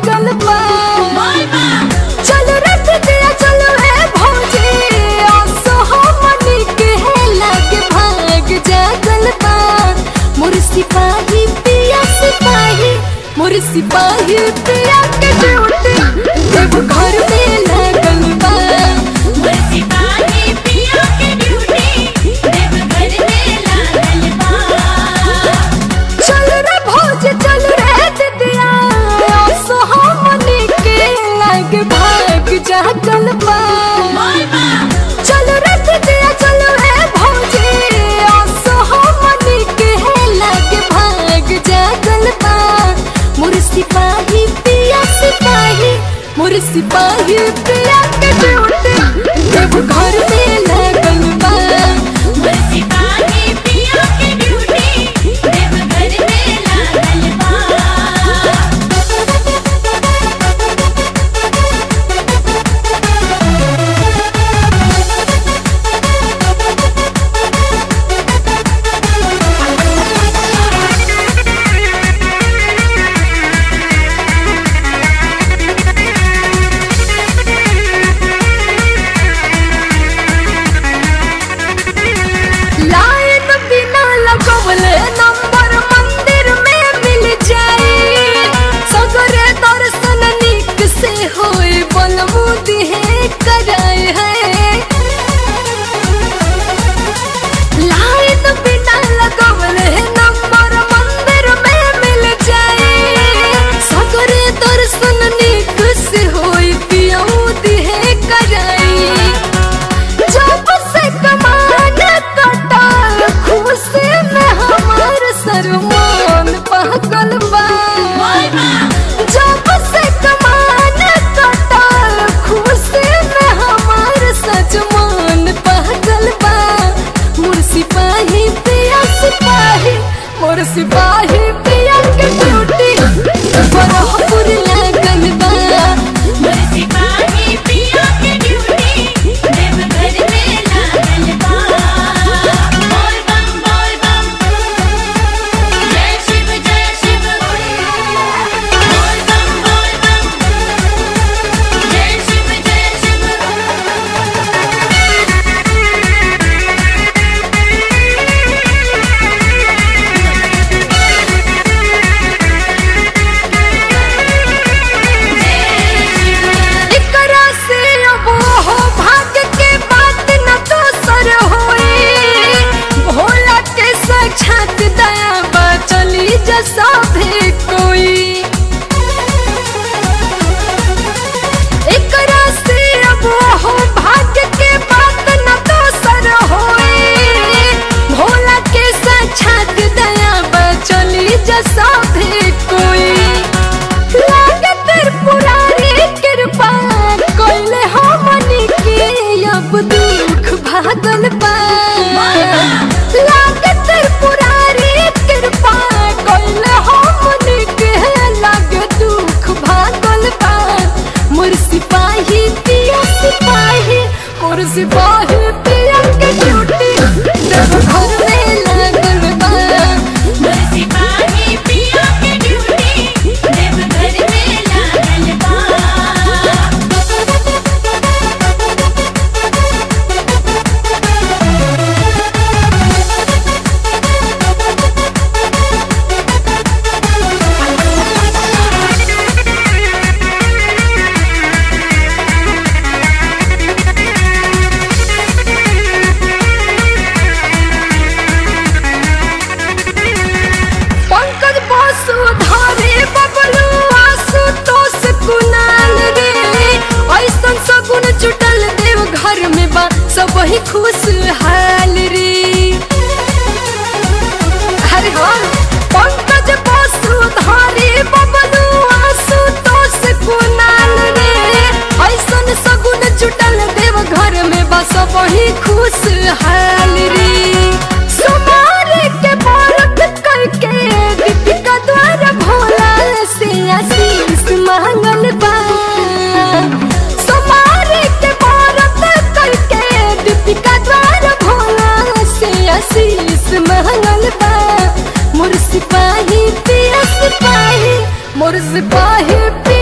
जागल बा चल रथ दिया चलो है भौजी आसो हमनी के लागे भाग जागल बा मोर सिपाही पिया सिपाही मोर सिपाही पिया के ड्यूटी देव घर में लागल बा चल रे भौज चल रे दिदिया आसो हमनी के लागे भाग जागल बा चल रे दिदिया चल रे भौजी आसो हमनी के लागे भाग जागल बा मोर सिपाही पिया सिपाही मोर सिपाही पिया के ड्यूटी देव घर में लागल बा लाइन बिना लगवले नंबर मंदिर में मिल जाए सगरे दर्शन निक से होए बलमुदी है कराए है लाइन बिना लगवले नंबर मंदिर में मिल जाए सगरे दर्शन निक से होए पियौदी है कराए जब से कमान कटाल खुशी में हमार सरमान पागल बा जब से कमान कटाल खुशी में हमार सजमान पागल बा मोर सिपाही पिया सिपाही मोर सिपाही पिया के ड्यूटी बरहपुर लागल बा एकरा से अब हो भाग्य के बात न दोसर होए भोला के साक्षात दया बचली जैसा भी कोई एकरा से अब हो भाग्य के बात न दोसर होए भोला के साक्षात दया बचली जैसा भी कोई लागे त्रिपुरारी कृपा कोइले हमनी के अब दुख भागल बा लागे त्रिपुरारी कृपा कोइले हमनी के लागे दुख भागल बा मोर सिपाही पिया सिपाही मोर सिपाही पिया के ड्यूटी देव घर में लागल बा पंकज बसु धारे बबलू आसु तोस कुनाल रे ऐसन सगुन जुटल देव घर में बा सब ही खुशहाल रे अरे हाँ पंकज बसु धारे बबलू आसु तोस कुनाल रे ऐसन सगुन जुटल देव घर में बा सब ही खुशहाल रे सुमार के बरत करके दीपिका द्वारा भोला से आशीष मांगल बा सुमार के बरत करके दीपिका द्वारा भोला से आशीष मांगल बा मोर सिपाही पिया सिपाही मोर सिपाही पिया